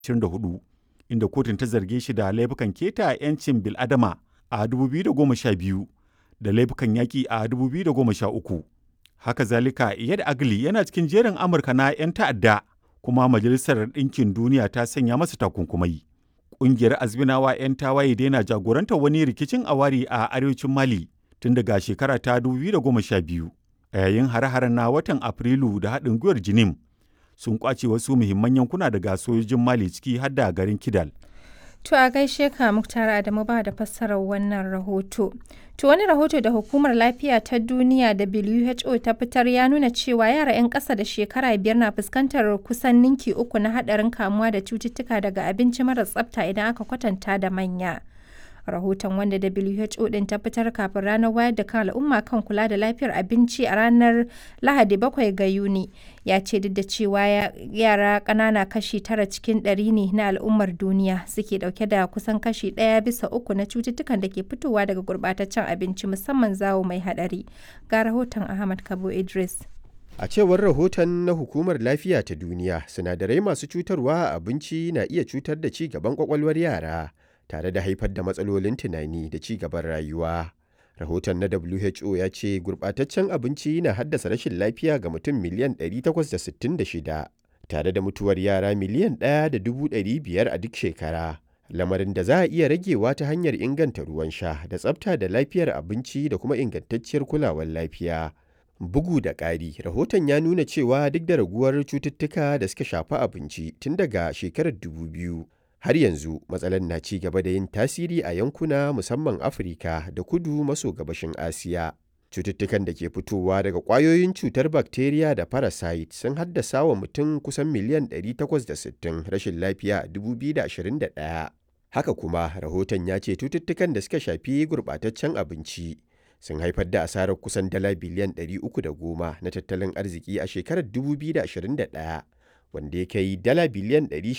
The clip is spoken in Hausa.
24 inda kotun ta zarge shi da laifukan keta 'yancin bil'adama a 2012 da laifukan yaƙi a 2013. Haka zalika Iyad Agli yana cikin jerin Amurka na 'yan ta'adda kuma Majalisar Ɗinkin Duniya ta sanya masa takunkumai. Ƙungiyar Azminawa 'yan tawaye daina jagorantar wani rikicin awari a arewacin Mali tun daga shekara ta 2012 a yayin hare-haren na watan Afrilu da haɗin gwiwar Jinim sun kwace wasu muhimman yankuna daga sojojin Mali ciki har da garin Kidal. To a gaishe ka Muktar Adamu ba da fassarar wannan rahoto. To wani rahoto da Hukumar Lafiya ta Duniya WHO ta fitar ya nuna cewa yara 'yan ƙasa da shekara biyar na fuskantar kusan ninki uku na haɗarin kamuwa da cututtuka daga abinci mara tsafta idan aka kwatanta da manya. rahoton wanda WHO din ta fitar kafin ranar wayar da kan al'umma kan kula da lafiyar abinci a ranar Lahadi 7 ga Yuni ya ce duk da cewa yara ƙanana kashi tara cikin ɗari ne na al'ummar duniya suke ɗauke da kusan kashi ɗaya bisa uku na cututtukan da ke fitowa daga gurɓataccen abinci musamman zawo mai haɗari ga rahoton Ahmad Kabo Idris. A cewar rahoton na Hukumar Lafiya ta Duniya, sinadarai masu cutarwa a abinci na iya cutar da ci gaban kwakwalwar yara. tare da haifar da matsalolin tunani da ci gaban rayuwa. Rahoton na WHO ya ce gurɓataccen abinci na haddasa rashin lafiya ga mutum miliyan 866 tare da mutuwar yara miliyan 1.500 a duk shekara. Lamarin da za a iya ragewa ta hanyar inganta ruwan sha da tsafta da lafiyar abinci da kuma ingantacciyar kulawar lafiya. Bugu da ƙari, rahoton ya nuna cewa duk da raguwar cututtuka da suka shafi abinci tun daga shekarar 2000. har yanzu matsalar na ci gaba da yin tasiri a yankuna musamman afirka da kudu maso gabashin asiya cututtukan da ke fitowa daga ƙwayoyin cutar bakteriya da parasite sun haddasa wa mutum kusan miliyan 860 rashin lafiya a 2021 haka kuma rahoton ya ce cututtukan da suka shafi gurɓataccen abinci sun haifar da asarar kusan dala biliyan 310 na tattalin arziki a shekarar 2021 wanda ya kai dala biliyan